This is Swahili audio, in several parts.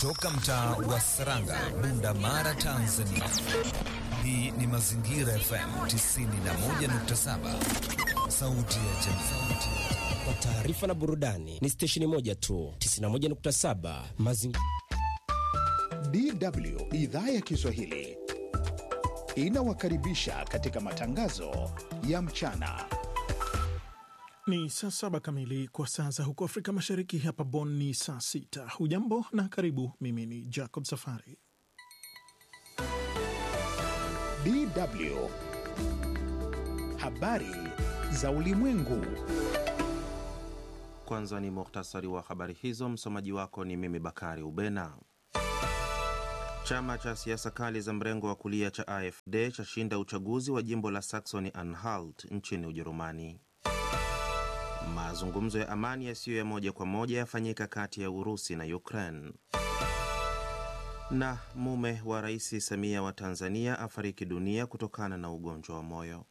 Toka mtaa wa Saranga, Bunda Mara, Tanzania. Hii ni Mazingira FM 91.7, sauti ya jamii. Kwa taarifa na burudani ni stesheni moja tu, 91.7 Mazingira. DW idhaa ya Kiswahili inawakaribisha katika matangazo ya mchana. Ni saa saba kamili kwa saa za huko Afrika Mashariki. Hapa Bonn ni saa sita. Hujambo na karibu. Mimi ni Jacob Safari. DW habari za ulimwengu. Kwanza ni muhtasari wa habari hizo. Msomaji wako ni mimi Bakari Ubena. Chama cha siasa kali za mrengo wa kulia cha AfD chashinda uchaguzi wa jimbo la Saxony Anhalt nchini Ujerumani. Mazungumzo ya amani yasiyo ya moja kwa moja yafanyika kati ya Urusi na Ukraine. Na mume wa Rais Samia wa Tanzania afariki dunia kutokana na ugonjwa wa moyo.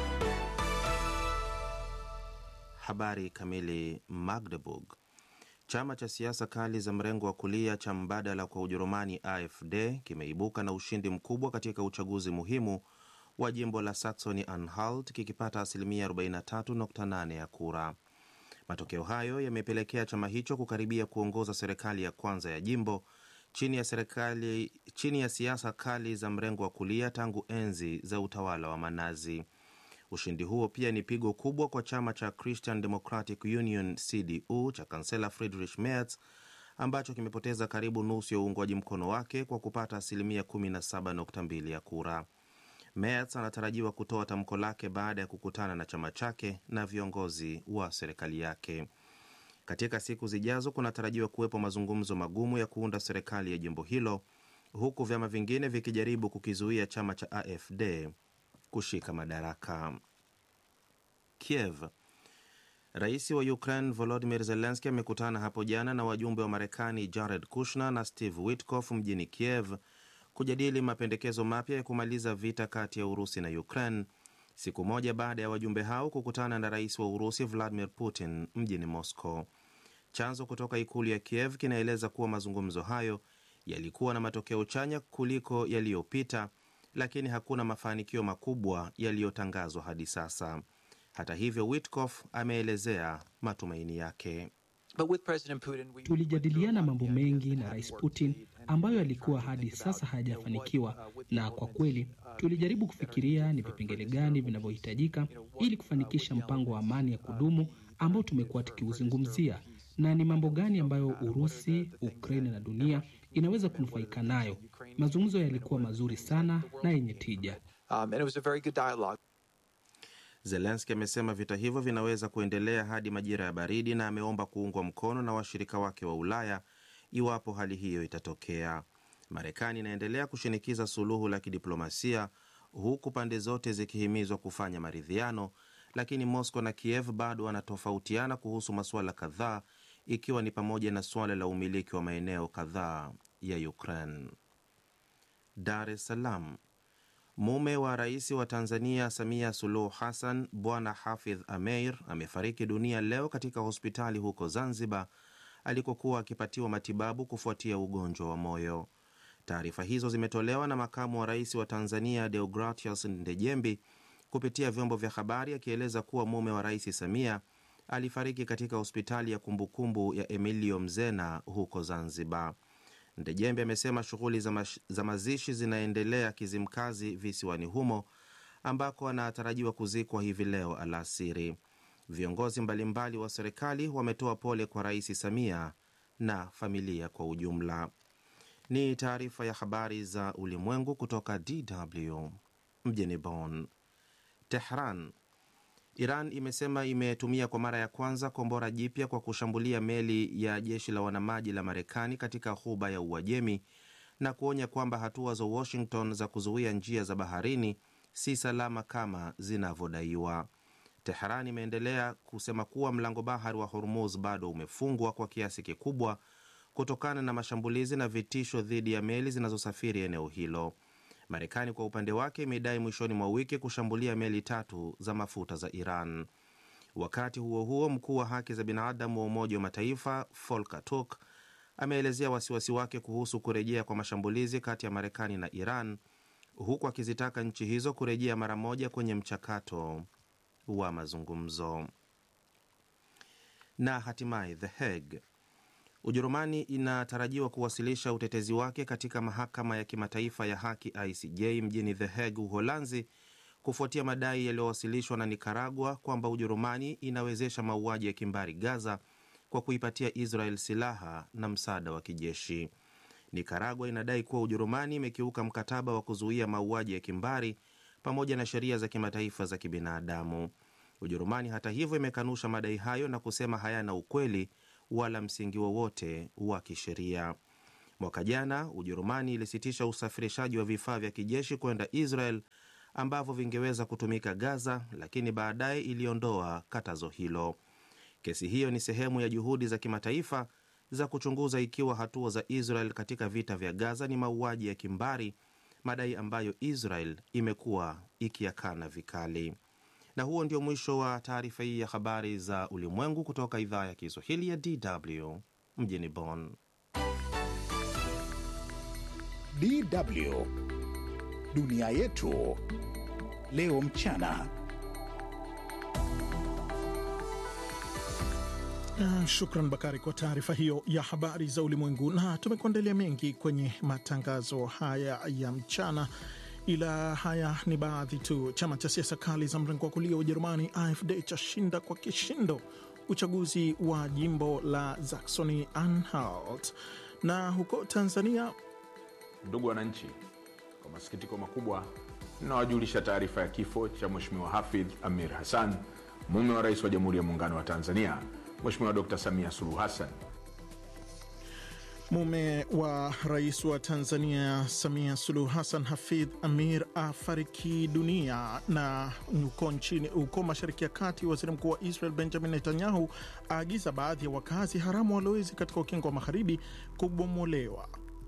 Habari kamili. Magdeburg. Chama cha siasa kali za mrengo wa kulia cha mbadala kwa Ujerumani AfD kimeibuka na ushindi mkubwa katika uchaguzi muhimu wa jimbo la Saxony Anhalt kikipata asilimia 43.8 ya kura. Matokeo hayo yamepelekea chama hicho kukaribia kuongoza serikali ya kwanza ya jimbo chini ya serikali chini ya siasa kali za mrengo wa kulia tangu enzi za utawala wa Manazi. Ushindi huo pia ni pigo kubwa kwa chama cha Christian Democratic Union CDU cha kansela Friedrich Merz ambacho kimepoteza karibu nusu ya uungwaji mkono wake kwa kupata asilimia 17.2 ya kura. Merz anatarajiwa kutoa tamko lake baada ya kukutana na chama chake na viongozi wa serikali yake. Katika siku zijazo, kunatarajiwa kuwepo mazungumzo magumu ya kuunda serikali ya jimbo hilo, huku vyama vingine vikijaribu kukizuia chama cha AfD kushika madaraka. Kiev. Rais wa Ukraine Volodymyr Zelensky amekutana hapo jana na wajumbe wa Marekani Jared Kushner na Steve Witkoff mjini Kiev kujadili mapendekezo mapya ya kumaliza vita kati ya Urusi na Ukraine, siku moja baada ya wajumbe hao kukutana na rais wa Urusi Vladimir Putin mjini Moscow. Chanzo kutoka ikulu ya Kiev kinaeleza kuwa mazungumzo hayo yalikuwa na matokeo chanya kuliko yaliyopita, lakini hakuna mafanikio makubwa yaliyotangazwa hadi sasa. Hata hivyo, Witkoff ameelezea matumaini yake. Tulijadiliana mambo mengi na Rais Putin ambayo yalikuwa hadi sasa hayajafanikiwa, na kwa kweli tulijaribu kufikiria ni vipengele gani vinavyohitajika ili kufanikisha mpango wa amani ya kudumu ambao tumekuwa tukiuzungumzia, na ni mambo gani ambayo Urusi, Ukraine na dunia inaweza kunufaika nayo. Mazungumzo yalikuwa mazuri sana na yenye tija. Zelenski amesema vita hivyo vinaweza kuendelea hadi majira ya baridi na ameomba kuungwa mkono na washirika wake wa Ulaya iwapo hali hiyo itatokea. Marekani inaendelea kushinikiza suluhu la kidiplomasia huku pande zote zikihimizwa kufanya maridhiano, lakini Moscow na Kiev bado wanatofautiana kuhusu masuala kadhaa, ikiwa ni pamoja na suala la umiliki wa maeneo kadhaa ya Ukraine. Dar es Salaam. Mume wa rais wa Tanzania Samia Suluhu Hassan, Bwana Hafidh Ameir amefariki dunia leo katika hospitali huko Zanzibar alikokuwa akipatiwa matibabu kufuatia ugonjwa wa moyo. Taarifa hizo zimetolewa na makamu wa rais wa Tanzania Deogratius Ndejembi kupitia vyombo vya habari, akieleza kuwa mume wa rais Samia alifariki katika hospitali ya kumbukumbu ya Emilio Mzena huko Zanzibar. Ndejembe amesema shughuli za, za mazishi zinaendelea Kizimkazi visiwani humo ambako anatarajiwa kuzikwa hivi leo alasiri. Viongozi mbalimbali wa serikali wametoa pole kwa Rais Samia na familia kwa ujumla. Ni taarifa ya habari za ulimwengu kutoka DW mjini Bonn. Tehran. Iran imesema imetumia kwa mara ya kwanza kombora jipya kwa kushambulia meli ya jeshi la wanamaji la Marekani katika ghuba ya Uajemi na kuonya kwamba hatua za Washington za kuzuia njia za baharini si salama kama zinavyodaiwa. Teheran imeendelea kusema kuwa mlango bahari wa Hormuz bado umefungwa kwa kiasi kikubwa kutokana na mashambulizi na vitisho dhidi ya meli zinazosafiri eneo hilo. Marekani kwa upande wake imedai mwishoni mwa wiki kushambulia meli tatu za mafuta za Iran. Wakati huo huo, mkuu wa haki za binadamu wa Umoja wa Mataifa Volker Turk ameelezea wasiwasi wake kuhusu kurejea kwa mashambulizi kati ya Marekani na Iran, huku akizitaka nchi hizo kurejea mara moja kwenye mchakato wa mazungumzo. Na hatimaye The Hague, Ujerumani inatarajiwa kuwasilisha utetezi wake katika mahakama ya kimataifa ya haki ICJ mjini The Hague, Uholanzi, kufuatia madai yaliyowasilishwa na Nikaragua kwamba Ujerumani inawezesha mauaji ya kimbari Gaza kwa kuipatia Israel silaha na msaada wa kijeshi. Nikaragua inadai kuwa Ujerumani imekiuka mkataba wa kuzuia mauaji ya kimbari pamoja na sheria za kimataifa za kibinadamu. Ujerumani hata hivyo imekanusha madai hayo na kusema hayana ukweli wala msingi wowote wa kisheria. Mwaka jana Ujerumani ilisitisha usafirishaji wa vifaa vya kijeshi kwenda Israel ambavyo vingeweza kutumika Gaza, lakini baadaye iliondoa katazo hilo. Kesi hiyo ni sehemu ya juhudi za kimataifa za kuchunguza ikiwa hatua za Israel katika vita vya Gaza ni mauaji ya kimbari, madai ambayo Israel imekuwa ikiyakana vikali. Na huo ndio mwisho wa taarifa hii ya habari za ulimwengu kutoka idhaa ya Kiswahili ya DW mjini Bonn. DW dunia yetu leo mchana. Uh, shukran Bakari kwa taarifa hiyo ya habari za ulimwengu, na tumekuandalia mengi kwenye matangazo haya ya mchana, ila haya ni baadhi tu. Chama cha siasa kali za mrengo wa kulia Ujerumani AfD chashinda kwa kishindo uchaguzi wa jimbo la Saxony Anhalt, na huko Tanzania Ndugu wananchi, kwa masikitiko makubwa ninawajulisha taarifa ya kifo cha Mheshimiwa Hafidh Amir Hassan, mume wa Rais wa Jamhuri ya Muungano wa Tanzania Mheshimiwa Dr. Samia Suluhu Hassan. Mume wa rais wa Tanzania Samia Suluhu Hassan, Hafidh Amir, afariki dunia. Na uko nchini uko mashariki ya kati, waziri mkuu wa Israel Benjamin Netanyahu aagiza baadhi ya wakazi haramu walowezi katika ukingo wa magharibi kubomolewa.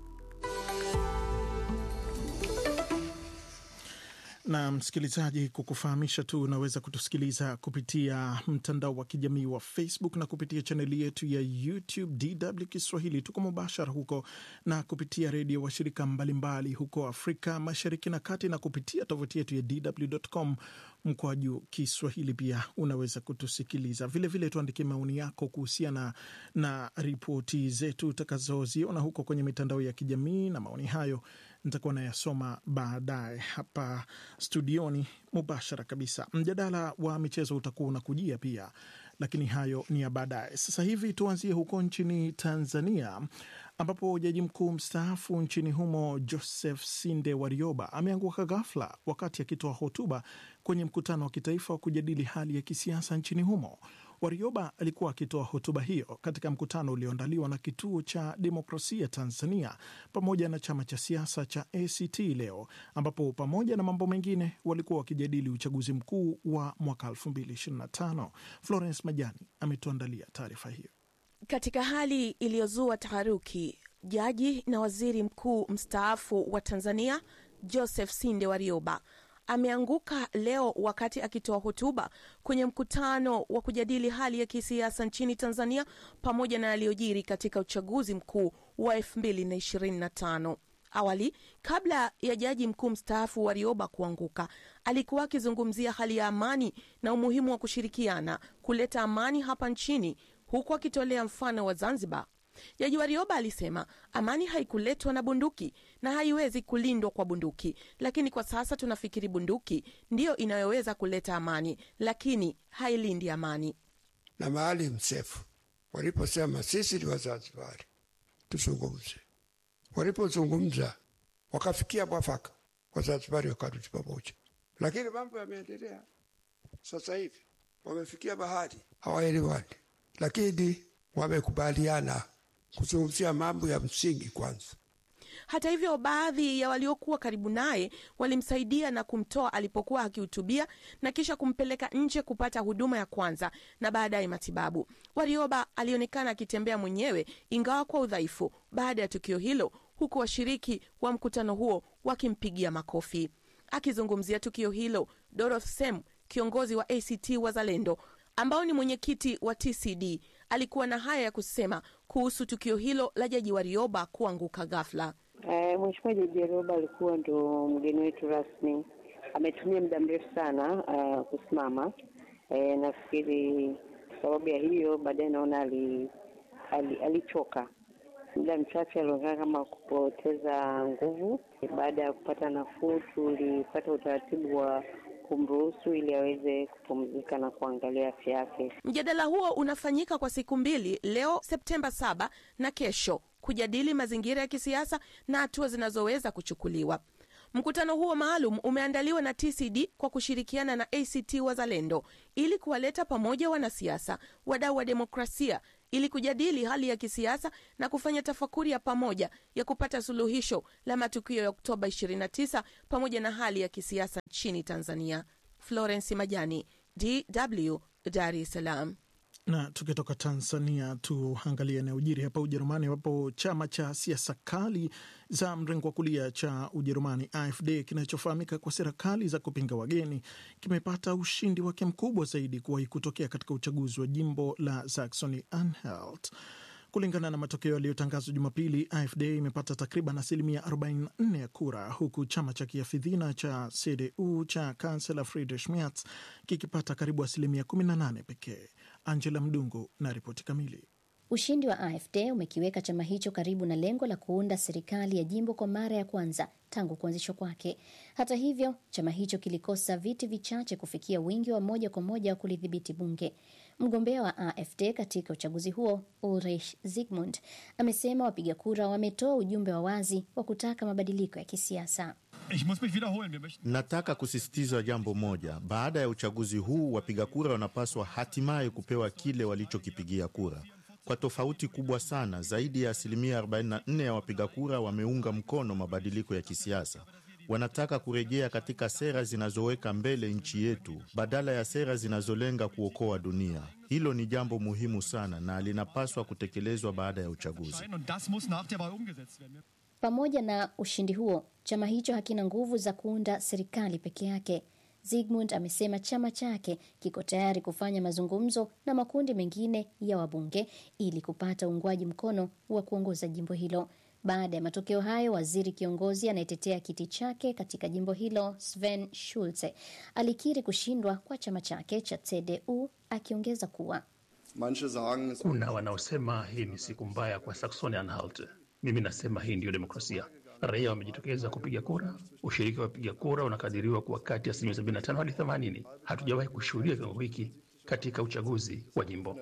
na msikilizaji, kukufahamisha tu, unaweza kutusikiliza kupitia mtandao wa kijamii wa Facebook na kupitia chaneli yetu ya YouTube DW Kiswahili. Tuko mubashara huko na kupitia redio washirika mbalimbali huko Afrika Mashariki na Kati, na kupitia tovuti yetu ya DW.com mkoa juu Kiswahili. Pia unaweza kutusikiliza vilevile. Tuandikie maoni yako kuhusiana na ripoti zetu utakazoziona huko kwenye mitandao ya kijamii, na maoni hayo nitakuwa nayasoma baadaye hapa studioni mubashara kabisa. Mjadala wa michezo utakuwa unakujia pia, lakini hayo ni ya baadaye. Sasa hivi tuanzie huko nchini Tanzania ambapo jaji mkuu mstaafu nchini humo Joseph Sinde Warioba ameanguka ghafla wakati akitoa hotuba kwenye mkutano wa kitaifa wa kujadili hali ya kisiasa nchini humo. Warioba alikuwa akitoa hotuba hiyo katika mkutano ulioandaliwa na Kituo cha Demokrasia Tanzania pamoja na chama cha siasa cha ACT leo, ambapo pamoja na mambo mengine walikuwa wakijadili uchaguzi mkuu wa mwaka 2025. Florence Majani ametuandalia taarifa hiyo. Katika hali iliyozua taharuki, jaji na waziri mkuu mstaafu wa Tanzania Joseph Sinde Warioba ameanguka leo wakati akitoa hotuba kwenye mkutano wa kujadili hali ya kisiasa nchini Tanzania pamoja na yaliyojiri katika uchaguzi mkuu wa 2025. Awali, kabla ya jaji mkuu mstaafu Warioba kuanguka, alikuwa akizungumzia hali ya amani na umuhimu wa kushirikiana kuleta amani hapa nchini, huku akitolea mfano wa Zanzibar. Jaji Warioba alisema amani haikuletwa na bunduki na haiwezi kulindwa kwa bunduki, lakini kwa sasa tunafikiri bunduki ndiyo inayoweza kuleta amani, lakini hailindi amani. Na Maalim Seif waliposema sisi ni Wazanzibari tuzungumze, walipozungumza wakafikia mwafaka, Wazanzibari wakarudi pamoja, lakini mambo yameendelea. Sasa hivi wamefikia bahari, hawaelewani, lakini wamekubaliana kuzungumzia mambo ya msingi kwanza. Hata hivyo, baadhi ya waliokuwa karibu naye walimsaidia na kumtoa alipokuwa akihutubia na kisha kumpeleka nje kupata huduma ya kwanza na baadaye matibabu. Warioba alionekana akitembea mwenyewe, ingawa kwa udhaifu, baada ya tukio hilo, huku washiriki wa mkutano huo wakimpigia makofi. Akizungumzia tukio hilo, Dorothy Sem, kiongozi wa ACT Wazalendo ambao ni mwenyekiti wa TCD alikuwa na haya ya kusema kuhusu tukio hilo la Jaji Warioba kuanguka ghafla. Eh, Mheshimiwa Jaji Warioba alikuwa ndo mgeni wetu rasmi, ametumia muda mrefu sana uh, kusimama. Eh, nafikiri sababu ya hiyo baadaye naona ali, ali, alichoka muda mchache alionekana kama kupoteza nguvu. Baada ya kupata nafuu, tulipata utaratibu wa kumruhusu ili aweze kupumzika na kuangalia afya yake. Mjadala huo unafanyika kwa siku mbili, leo Septemba saba na kesho, kujadili mazingira ya kisiasa na hatua zinazoweza kuchukuliwa. Mkutano huo maalum umeandaliwa na TCD kwa kushirikiana na ACT Wazalendo ili kuwaleta pamoja wanasiasa, wadau wa demokrasia ili kujadili hali ya kisiasa na kufanya tafakuri ya pamoja ya kupata suluhisho la matukio ya Oktoba 29 pamoja na hali ya kisiasa nchini Tanzania. Florence Majani, DW, Dar es Salaam. Na tukitoka Tanzania tuangalie yanayojiri hapa Ujerumani, ambapo chama cha siasa kali za mrengo wa kulia cha Ujerumani AfD kinachofahamika kwa sera kali za kupinga wageni kimepata ushindi wake mkubwa zaidi kuwahi kutokea katika uchaguzi wa jimbo la Saxony Anhalt. Kulingana na matokeo yaliyotangazwa Jumapili, AfD imepata takriban asilimia 44 ya kura, huku chama cha kiafidhina cha CDU cha kansela Friedrich Merz kikipata karibu asilimia 18 pekee. Angela Mdungu na ripoti kamili. Ushindi wa AfD umekiweka chama hicho karibu na lengo la kuunda serikali ya jimbo kwa mara ya kwanza tangu kuanzishwa kwake. Hata hivyo, chama hicho kilikosa viti vichache kufikia wingi wa moja kwa moja wa kulidhibiti bunge. Mgombea wa AfD katika uchaguzi huo Ulrich Zygmunt amesema wapiga kura wametoa ujumbe wa wazi wa kutaka mabadiliko ya kisiasa. Nataka kusisitiza jambo moja. Baada ya uchaguzi huu, wapiga kura wanapaswa hatimaye kupewa kile walichokipigia kura. Kwa tofauti kubwa sana, zaidi ya asilimia 44 ya wapiga kura wameunga mkono mabadiliko ya kisiasa. Wanataka kurejea katika sera zinazoweka mbele nchi yetu badala ya sera zinazolenga kuokoa dunia. Hilo ni jambo muhimu sana na linapaswa kutekelezwa baada ya uchaguzi. Pamoja na ushindi huo, chama hicho hakina nguvu za kuunda serikali peke yake. Zygmunt amesema chama chake kiko tayari kufanya mazungumzo na makundi mengine ya wabunge ili kupata uungwaji mkono wa kuongoza jimbo hilo. Baada ya matokeo hayo, waziri kiongozi anayetetea kiti chake katika jimbo hilo Sven Schulze alikiri kushindwa kwa chama chake cha CDU, akiongeza kuwa kuna wanaosema hii ni siku mbaya kwa Saxony Anhalt. Mimi nasema hii ndiyo demokrasia. Raia wamejitokeza kupiga kura. Ushiriki wa wapiga kura unakadiriwa kuwa kati ya asilimia 75 hadi 80. Hatujawahi kushuhudia kiwango hiki katika uchaguzi wa jimbo.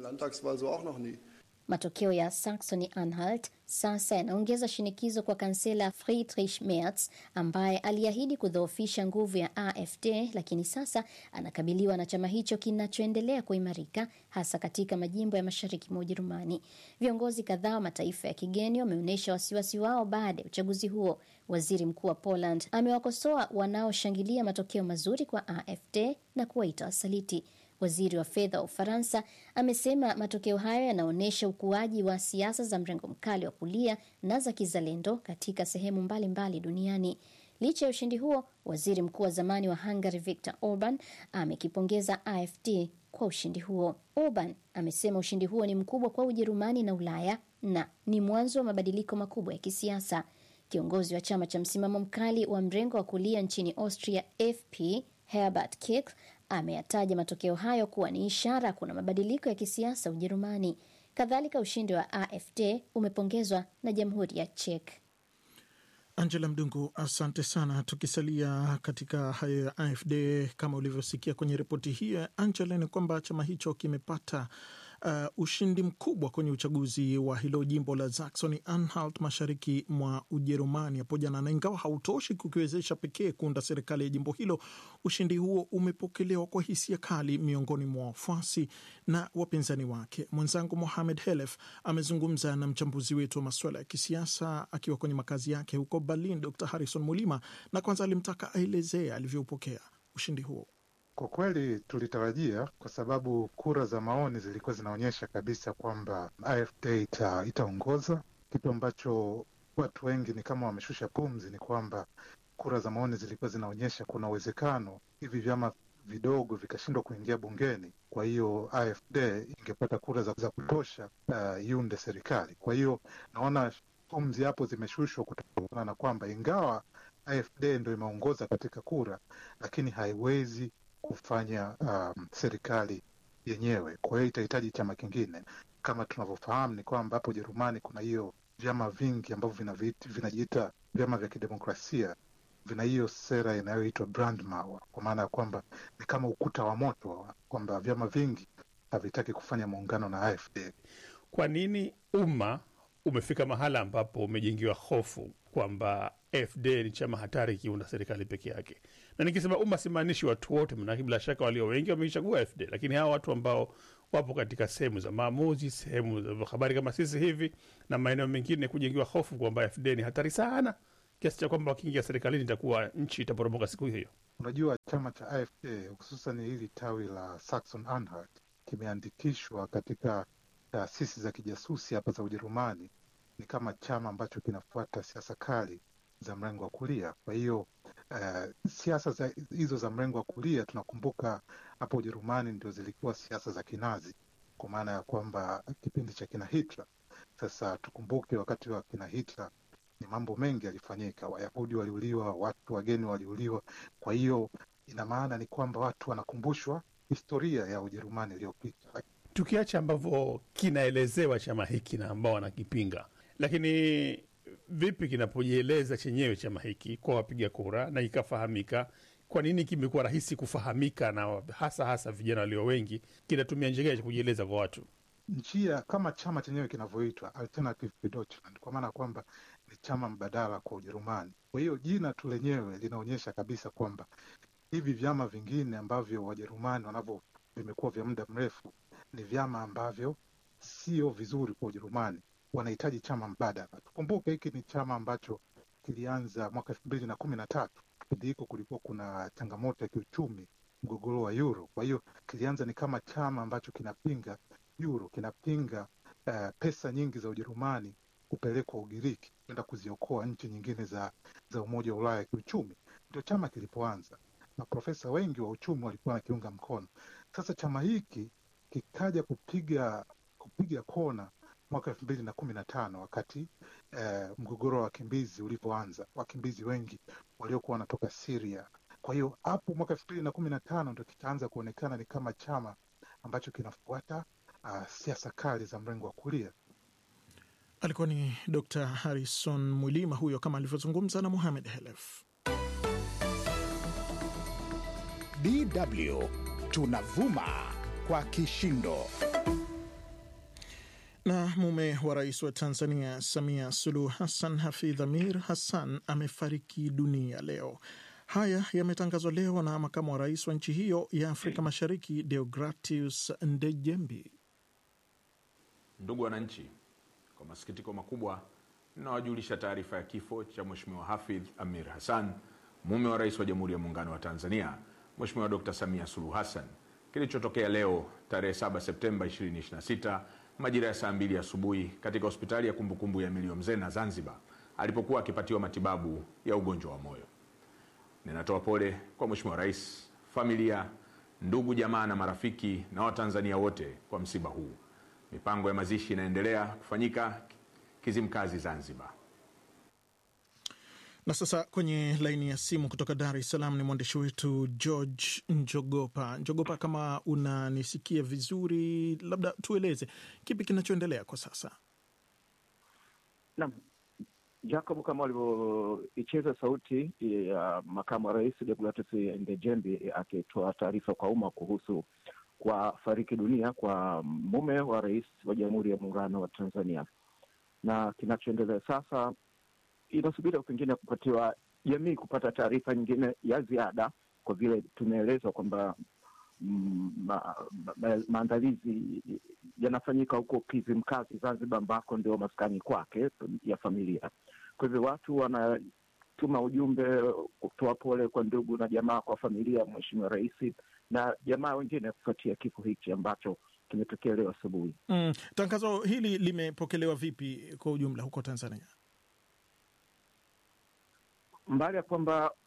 Matokeo ya Saxony Anhalt sasa yanaongeza shinikizo kwa kansela Friedrich Merz ambaye aliahidi kudhoofisha nguvu ya AfD, lakini sasa anakabiliwa na chama hicho kinachoendelea kuimarika hasa katika majimbo ya mashariki mwa Ujerumani. Viongozi kadhaa wa mataifa ya kigeni wameonyesha wasiwasi wao baada ya uchaguzi huo. Waziri mkuu wa Poland amewakosoa wanaoshangilia matokeo mazuri kwa AfD na kuwaita wasaliti. Waziri wa fedha wa Ufaransa amesema matokeo hayo yanaonyesha ukuaji wa siasa za mrengo mkali wa kulia na za kizalendo katika sehemu mbalimbali mbali duniani. Licha ya ushindi huo, waziri mkuu wa zamani wa Hungary Viktor Orban amekipongeza AfD kwa ushindi huo. Orban amesema ushindi huo ni mkubwa kwa Ujerumani na Ulaya na ni mwanzo wa mabadiliko makubwa ya kisiasa. Kiongozi wa chama cha msimamo mkali wa mrengo wa kulia nchini Austria FP Herbert Kickl ameyataja matokeo hayo kuwa ni ishara kuna mabadiliko ya kisiasa Ujerumani. Kadhalika, ushindi wa AfD umepongezwa na jamhuri ya Czech. Angela Mdungu, asante sana. Tukisalia katika hayo ya AfD, kama ulivyosikia kwenye ripoti hiyo ya Angela, ni kwamba chama hicho kimepata uh, ushindi mkubwa kwenye uchaguzi wa hilo jimbo la Saxony Anhalt mashariki mwa Ujerumani hapo jana, na ingawa hautoshi kukiwezesha pekee kuunda serikali ya jimbo hilo, ushindi huo umepokelewa kwa hisia kali miongoni mwa wafuasi na wapinzani wake. Mwenzangu Mohamed Helef amezungumza na mchambuzi wetu wa masuala ya kisiasa akiwa kwenye makazi yake huko Berlin, Dr Harrison Mulima, na kwanza alimtaka aelezee alivyoupokea ushindi huo. Kwa kweli tulitarajia, kwa sababu kura za maoni zilikuwa zinaonyesha kabisa kwamba AfD ita, itaongoza. Kitu ambacho watu wengi ni kama wameshusha pumzi ni kwamba kura za maoni zilikuwa zinaonyesha kuna uwezekano hivi vyama vidogo vikashindwa kuingia bungeni, kwa hiyo AfD ingepata kura za, za kutosha uh, iunde serikali. Kwa hiyo naona pumzi hapo zimeshushwa kutokana na kwamba ingawa AfD ndo imeongoza katika kura, lakini haiwezi kufanya um, serikali yenyewe. Kwa hiyo itahitaji chama kingine. Kama tunavyofahamu ni kwamba hapo Ujerumani kuna hiyo vyama vingi ambavyo vinaviit- vinajiita vyama vya kidemokrasia vina hiyo sera inayoitwa Brandmauer, kwa maana ya kwamba ni kama ukuta wa moto, kwamba vyama vingi havitaki kufanya muungano na AfD. Kwa nini umma umefika mahala ambapo umejengiwa hofu kwamba AfD ni chama hatari ikiunda serikali peke yake? Na nikisema umma simaanishi watu wote, manake bila shaka walio wengi wameichagua AfD, lakini hawa watu ambao wapo katika sehemu za maamuzi, sehemu za habari kama sisi hivi na maeneo mengine, kujengiwa hofu kwamba AfD ni hatari sana kiasi cha kwamba wakiingia serikalini itakuwa nchi itaporomoka siku hiyo. Unajua, chama cha AfD hususan hili tawi la Saxon Anhalt kimeandikishwa katika taasisi za kijasusi hapa za Ujerumani. Ni kama chama ambacho kinafuata siasa kali za mrengo wa kulia. Kwa hiyo uh, siasa za, hizo za mrengo wa kulia tunakumbuka hapo Ujerumani ndio zilikuwa siasa za kinazi, kwa maana ya kwamba kipindi cha kina Hitler. Sasa tukumbuke wakati wa kina Hitler ni mambo mengi yalifanyika, Wayahudi waliuliwa, watu wageni waliuliwa. Kwa hiyo ina maana ni kwamba watu wanakumbushwa historia ya Ujerumani iliyopita. tukiacha ambavyo kinaelezewa chama hiki na ambao wanakipinga, lakini vipi kinapojieleza chenyewe chama hiki kwa wapiga kura na ikafahamika? Kwa nini kimekuwa rahisi kufahamika na hasa hasa vijana walio wengi? Kinatumia njia gani ya kujieleza kwa watu? njia kama chama chenyewe kinavyoitwa Alternative für Deutschland, kwa maana ya kwamba ni chama mbadala kwa Ujerumani. Kwa hiyo jina tu lenyewe linaonyesha kabisa kwamba hivi vyama vingine ambavyo Wajerumani wanavyo vimekuwa vya muda mrefu ni vyama ambavyo sio vizuri kwa Ujerumani, wanahitaji chama mbadala. Tukumbuke hiki ni chama ambacho kilianza mwaka elfu mbili na kumi na tatu. Kipindi hiko kulikuwa kuna changamoto ya kiuchumi, mgogoro wa euro. Kwa hiyo kilianza ni kama chama ambacho kinapinga euro, kinapinga uh, pesa nyingi za Ujerumani kupelekwa Ugiriki kwenda kuziokoa nchi nyingine za, za Umoja wa Ulaya kiuchumi. Ndio chama kilipoanza, maprofesa wengi wa uchumi walikuwa wanakiunga mkono. Sasa chama hiki kikaja kupiga kupiga kona mwaka elfu mbili na kumi na tano wakati eh, mgogoro wa wakimbizi ulivyoanza, wakimbizi wengi waliokuwa wanatoka Syria. Kwa hiyo hapo mwaka elfu mbili na kumi na tano ndo kikaanza kuonekana ni kama chama ambacho kinafuata uh, siasa kali za mrengo wa kulia. Alikuwa ni Dr Harrison Mwilima huyo, kama alivyozungumza na Muhamed Helef. DW tunavuma kwa kishindo. Na mume wa rais wa Tanzania Samia Suluhu Hassan, Hafidh Amir Hassan, amefariki dunia leo. Haya yametangazwa leo na makamu wa rais wa nchi hiyo ya Afrika Mashariki, Deogratius Ndejembi. Ndugu wananchi, kwa masikitiko makubwa ninawajulisha taarifa ya kifo cha Mheshimiwa Hafidh Amir Hassan, mume wa rais wa Jamhuri ya Muungano wa Tanzania Mheshimiwa Dr. Samia Suluhu Hassan, kilichotokea leo tarehe 7 Septemba 2026 majira ya saa mbili asubuhi katika hospitali ya kumbukumbu ya Milio Mzena Zanzibar, alipokuwa akipatiwa matibabu ya ugonjwa wa moyo. Ninatoa pole kwa Mheshimiwa Rais, familia, ndugu, jamaa na marafiki na Watanzania wote kwa msiba huu. Mipango ya mazishi inaendelea kufanyika Kizimkazi, Zanzibar. Na sasa kwenye laini ya simu kutoka Dar es Salaam ni mwandishi wetu George Njogopa. Njogopa, kama unanisikia vizuri, labda tueleze kipi kinachoendelea kwa sasa? Naam, Jacob, kama walivyoicheza sauti ya makamu wa rais Deogratius Ndejembi akitoa taarifa kwa umma kuhusu kwa fariki dunia kwa mume wa rais wa Jamhuri ya Muungano wa Tanzania, na kinachoendelea sasa inasubiri pengine kupatiwa jamii kupata taarifa nyingine ya ziada, kwa vile tumeelezwa kwamba mm, ma, ma, maandalizi yanafanyika huko Kizimkazi Zanzibar, ambako ndio maskani kwake ya familia. Kwa hivyo watu wanatuma ujumbe kutoa pole kwa ndugu na jamaa, kwa familia ya Mheshimiwa Rais na jamaa wengine kufuatia kifo hiki ambacho kimetokea leo asubuhi. Mm, tangazo hili limepokelewa vipi kwa ujumla huko Tanzania? mbali ya kwamba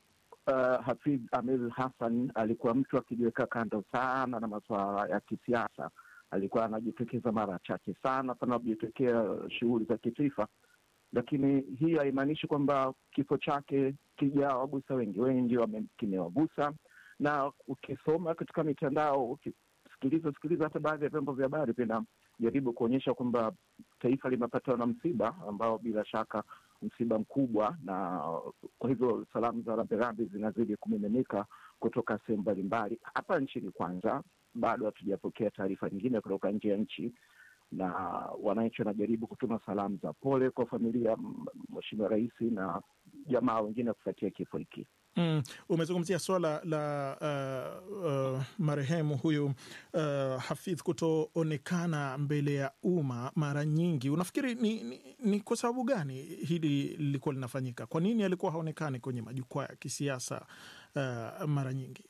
uh, Hafidh Amir Hassan alikuwa mtu akijiweka kando sana na masuala ya kisiasa. Alikuwa anajitokeza mara chache sana panapojitokea shughuli za kitaifa, lakini hii haimaanishi kwamba kifo chake kijawagusa wengi. Wengi kimewagusa, na ukisoma katika mitandao, ukisikiliza sikiliza hata baadhi ya vyombo vya habari vinajaribu kuonyesha kwamba taifa limepatwa na msiba ambao bila shaka msiba mkubwa, na kwa hivyo salamu za rambirambi zinazidi kumiminika kutoka sehemu mbalimbali hapa nchini. Kwanza bado hatujapokea taarifa nyingine kutoka nje ya nchi, na wananchi wanajaribu kutuma salamu za pole kwa familia Mheshimiwa Rais na jamaa wengine kufuatia kifo hiki. Mm, umezungumzia swala la uh, uh, marehemu huyu uh, Hafidh kutoonekana mbele ya umma mara nyingi. Unafikiri ni, ni, ni kwa sababu gani hili lilikuwa linafanyika? Kwa nini alikuwa haonekani kwenye majukwaa ya kisiasa uh, mara nyingi?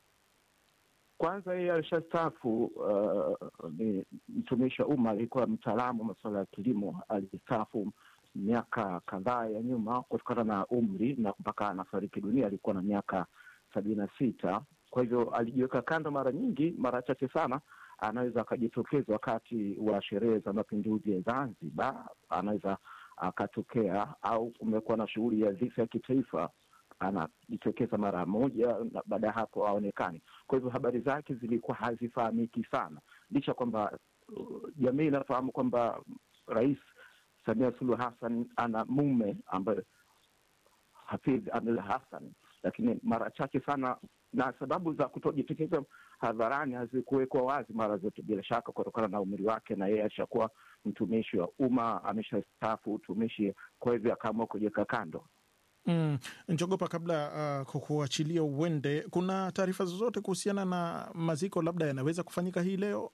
Kwanza yeye alishastaafu. Uh, ni mtumishi wa umma, alikuwa mtaalamu wa masuala ya kilimo, alistaafu miaka kadhaa ya nyuma kutokana na umri na mpaka anafariki dunia alikuwa na miaka sabini na sita. Kwa hivyo alijiweka kando mara nyingi, mara chache sana anaweza akajitokeza wakati wa sherehe za mapinduzi ya Zanzibar, anaweza akatokea, au kumekuwa na shughuli ya dhifa ya kitaifa anajitokeza mara moja na baada ya hapo aonekani. Kwa hivyo habari zake zilikuwa hazifahamiki sana, licha kwamba uh, jamii inafahamu kwamba rais Samia Suluhu Hassan ana mume ambaye Hafidh Amir Hassan, lakini mara chache sana, na sababu za kutojitokeza hadharani hazikuwekwa wazi mara zote, bila shaka kutokana na umri wake, na yeye ashakuwa mtumishi wa umma, ameshastaafu utumishi, kwa hivyo akaamua kujiweka kando. Mm, Njogopa, kabla uh, kukuachilia uende, kuna taarifa zozote kuhusiana na maziko labda yanaweza kufanyika hii leo?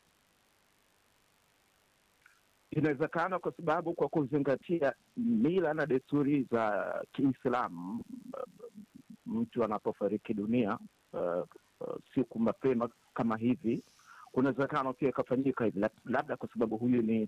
Inawezekana kwa sababu kwa kuzingatia mila na desturi za Kiislamu, mtu anapofariki dunia uh, uh, siku mapema kama hivi, kuna uwezekano pia ikafanyika hivi, labda kwa sababu huyu ni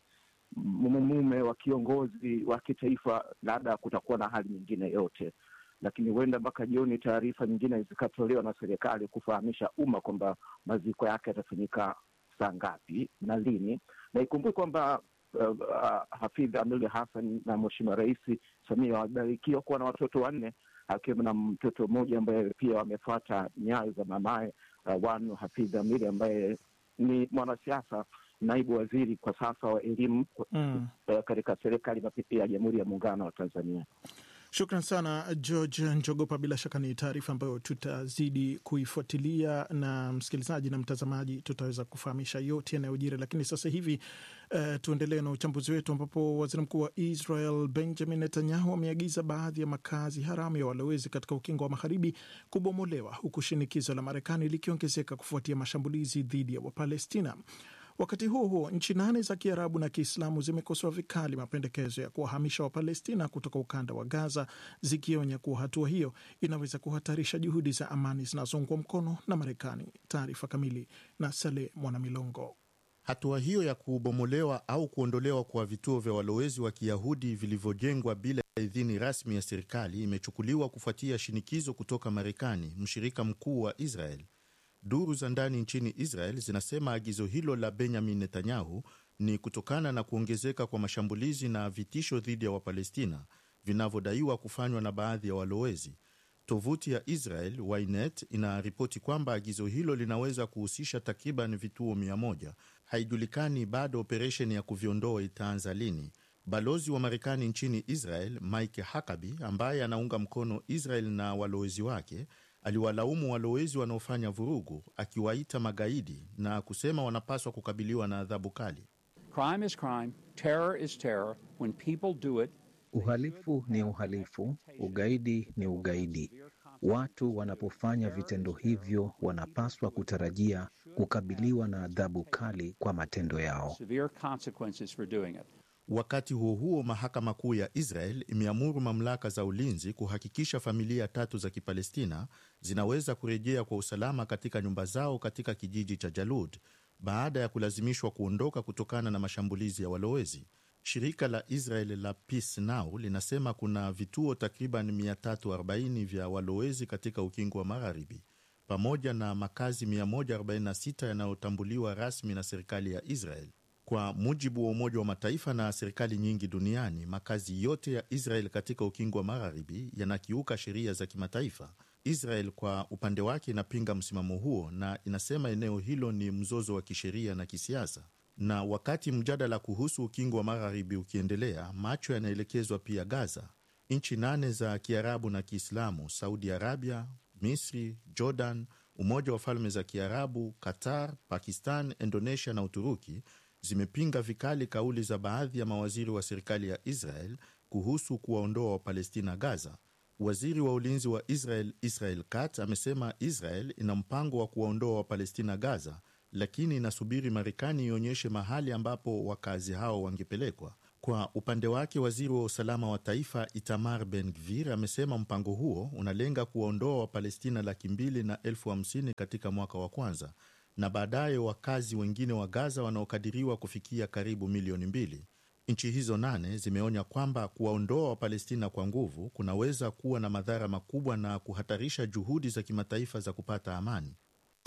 mume wa kiongozi wa kitaifa, labda kutakuwa na hali nyingine yote, lakini huenda mpaka jioni taarifa nyingine zikatolewa na serikali kufahamisha umma kwamba maziko yake yatafanyika saa ngapi na lini, na ikumbuke kwamba Uh, uh, Hafidh Amir Hassan na Mheshimiwa Rais Samia wamebarikiwa kuwa na watoto wanne akiwemo na mtoto mmoja ambaye pia wamefuata nyayo za mamaye uh, Wanu Hafidh Amir ambaye ni mwanasiasa, naibu waziri kwa sasa wa elimu mm, uh, katika serikali mapipia ya Jamhuri ya Muungano wa Tanzania. Shukran sana George Njogopa. Bila shaka ni taarifa ambayo tutazidi kuifuatilia, na msikilizaji na mtazamaji tutaweza kufahamisha yote yanayojiri. Lakini sasa hivi uh, tuendelee na uchambuzi wetu, ambapo waziri mkuu wa Israel Benjamin Netanyahu ameagiza baadhi ya makazi haramu ya walowezi katika ukingo wa magharibi kubomolewa, huku shinikizo la Marekani likiongezeka kufuatia mashambulizi dhidi ya Wapalestina. Wakati huo huo, nchi nane za Kiarabu na Kiislamu zimekosoa vikali mapendekezo ya kuwahamisha Wapalestina kutoka ukanda wa Gaza, zikionya kuwa hatua hiyo inaweza kuhatarisha juhudi za amani zinazoungwa mkono na Marekani. Taarifa kamili na Saleh Mwanamilongo. Hatua hiyo ya kubomolewa au kuondolewa kwa vituo vya walowezi wa Kiyahudi vilivyojengwa bila idhini rasmi ya serikali imechukuliwa kufuatia shinikizo kutoka Marekani, mshirika mkuu wa Israel. Duru za ndani nchini Israel zinasema agizo hilo la Benjamin Netanyahu ni kutokana na kuongezeka kwa mashambulizi na vitisho dhidi ya Wapalestina vinavyodaiwa kufanywa na baadhi ya walowezi. Tovuti ya Israel Ynet inaripoti kwamba agizo hilo linaweza kuhusisha takriban vituo mia moja. Haijulikani bado operesheni ya kuviondoa itaanza lini. Balozi wa Marekani nchini Israel Mike Huckabee, ambaye anaunga mkono Israel na walowezi wake aliwalaumu walowezi wanaofanya vurugu akiwaita magaidi na kusema wanapaswa kukabiliwa na adhabu kali. Crime is crime, terror is terror. When people do it, uhalifu ni uhalifu, ugaidi ni ugaidi. Watu wanapofanya vitendo hivyo wanapaswa kutarajia kukabiliwa na adhabu kali kwa matendo yao. severe consequences for doing it. Wakati huo huo, mahakama kuu ya Israel imeamuru mamlaka za ulinzi kuhakikisha familia tatu za Kipalestina zinaweza kurejea kwa usalama katika nyumba zao katika kijiji cha Jalud baada ya kulazimishwa kuondoka kutokana na mashambulizi ya walowezi. Shirika la Israel la Peace Now linasema kuna vituo takriban 340 vya walowezi katika ukingo wa Magharibi pamoja na makazi 146 yanayotambuliwa rasmi na serikali ya Israel. Kwa mujibu wa Umoja wa Mataifa na serikali nyingi duniani, makazi yote ya Israel katika ukingo wa Magharibi yanakiuka sheria za kimataifa. Israel kwa upande wake inapinga msimamo huo na inasema eneo hilo ni mzozo wa kisheria na kisiasa. Na wakati mjadala kuhusu ukingo wa Magharibi ukiendelea, macho yanaelekezwa pia Gaza. Nchi nane za Kiarabu na Kiislamu, Saudi Arabia, Misri, Jordan, Umoja wa Falme za Kiarabu, Qatar, Pakistan, Indonesia na Uturuki zimepinga vikali kauli za baadhi ya mawaziri wa serikali ya Israel kuhusu kuwaondoa Wapalestina Gaza. Waziri wa ulinzi wa Israel Israel Katz amesema Israel ina mpango wa kuwaondoa Wapalestina Gaza, lakini inasubiri Marekani ionyeshe mahali ambapo wakazi hao wangepelekwa. Kwa upande wake, waziri wa usalama wa taifa Itamar Ben Gvir amesema mpango huo unalenga kuwaondoa Wapalestina laki mbili na elfu hamsini katika mwaka wa kwanza na baadaye wakazi wengine wa Gaza wanaokadiriwa kufikia karibu milioni mbili. Nchi hizo nane zimeonya kwamba kuwaondoa Wapalestina kwa nguvu kunaweza kuwa na madhara makubwa na kuhatarisha juhudi za kimataifa za kupata amani.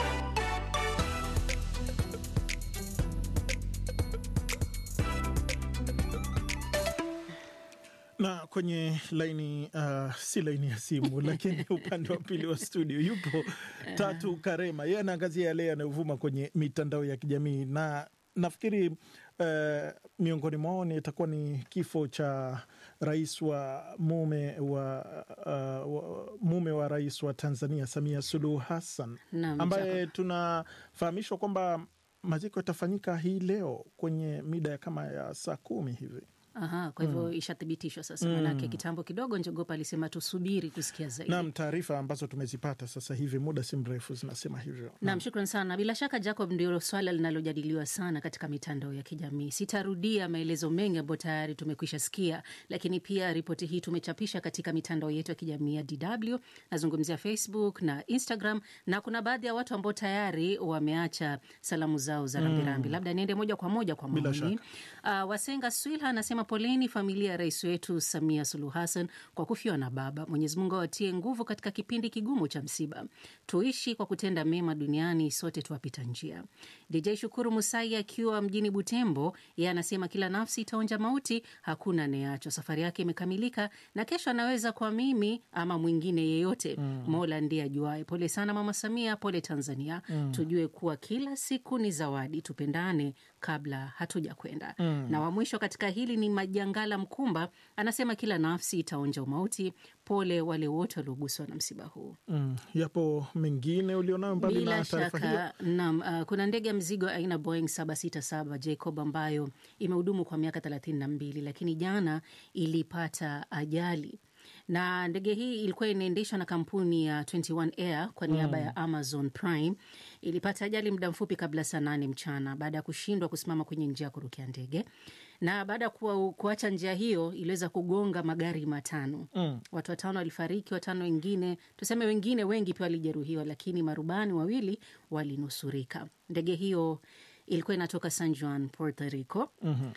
na kwenye laini uh, si laini ya simu lakini upande wa pili wa studio yupo Tatu Karema, yeye anaangazia yale yanayovuma kwenye mitandao ya kijamii na nafikiri uh, miongoni mwao ni itakuwa ni kifo cha rais wa mume wa, uh, wa mume wa rais wa Tanzania Samia Suluhu Hassan Naam, ambaye Jacob. tunafahamishwa kwamba maziko yatafanyika hii leo kwenye mida ya kama ya saa kumi hivi. Aha, kwa hivyo Mm. ishathibitishwa sasa, Mm. manake kitambo kidogo Njogopa alisema tusubiri kusikia zaidi. Naam, taarifa ambazo tumezipata sasa hivi muda si mrefu zinasema hivyo. Nam, shukran sana. Bila shaka Jacob, ndio swala linalojadiliwa sana katika mitandao ya kijamii. Sitarudia maelezo mengi ambayo tayari tumekwisha sikia, lakini pia ripoti hii tumechapisha katika mitandao yetu ya kijamii ya DW. Nazungumzia Facebook na Instagram, na kuna baadhi ya watu ambao tayari wameacha salamu zao za Mm. rambirambi. Labda niende moja kwa moja kwa Bila maoni. Uh, Wasenga Swilha anasema poleni familia ya rais wetu Samia Suluhu Hassan kwa kufiwa na baba. Mwenyezi Mungu awatie nguvu katika kipindi kigumu cha msiba. Tuishi kwa kutenda mema duniani, sote tuwapita njia. DJ Shukuru Musai akiwa mjini Butembo, yeye anasema kila nafsi itaonja mauti, hakuna anayeachwa. Safari yake imekamilika na kesho anaweza kwa mimi ama mwingine yeyote. Mm. Mola ndiye ajuae. Pole sana Mama Samia, pole Tanzania. Mm. Tujue kuwa kila siku ni zawadi, tupendane kabla hatuja kwenda. Mm. Na wa mwisho katika hili ni Majangala Mkumba, anasema kila nafsi itaonja umauti. Pole wale wote walioguswa na msiba huu. Mm. Yapo mengine ulionayo mbali Bila na taarifa hiyo? shaka naam. Uh, kuna ndege ya mzigo aina Boeing 767 Jacob ambayo imehudumu kwa miaka 32 lakini jana ilipata ajali na ndege hii ilikuwa inaendeshwa na kampuni ya 21 Air kwa niaba Mm. ya Amazon Prime. Ilipata ajali muda mfupi kabla saa nane mchana baada ya kushindwa kusimama kwenye njia ya kurukia ndege, na baada ya kuwa- kuacha njia hiyo iliweza kugonga magari matano. Mm. Watu watano walifariki, watano wengine tuseme, wengine wengi pia walijeruhiwa, lakini marubani wawili walinusurika. Ndege hiyo ilikuwa inatoka San Juan, Puerto Rico Mhm.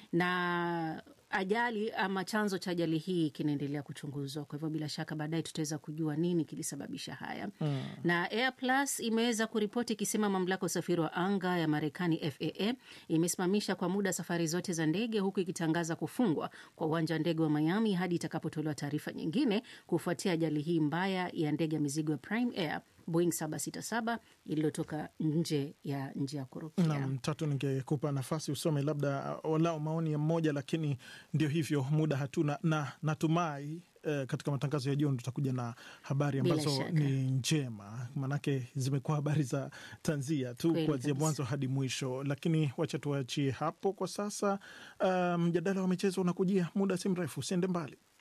na ajali ama chanzo cha ajali hii kinaendelea kuchunguzwa. Kwa hivyo bila shaka baadaye tutaweza kujua nini kilisababisha haya. Mm. Na Air Plus imeweza kuripoti ikisema mamlaka ya usafiri wa anga ya Marekani FAA imesimamisha kwa muda safari zote za ndege huku ikitangaza kufungwa kwa uwanja wa ndege wa Miami hadi itakapotolewa taarifa nyingine kufuatia ajali hii mbaya ya ndege ya mizigo ya Prime Air Boeing 767 iliyotoka nje ya njia ya kurukia. Naam, Tatu, ningekupa nafasi usome labda uh, walau maoni ya mmoja, lakini ndio hivyo, muda hatuna, na natumai eh, katika matangazo ya jioni tutakuja na habari Bila ambazo shaka. ni njema, maanake zimekuwa habari za tanzia tu Kweli kuanzia kabisa. mwanzo hadi mwisho, lakini wacha tuachie hapo kwa sasa. Uh, mjadala wa michezo unakujia muda si mrefu, usiende mbali.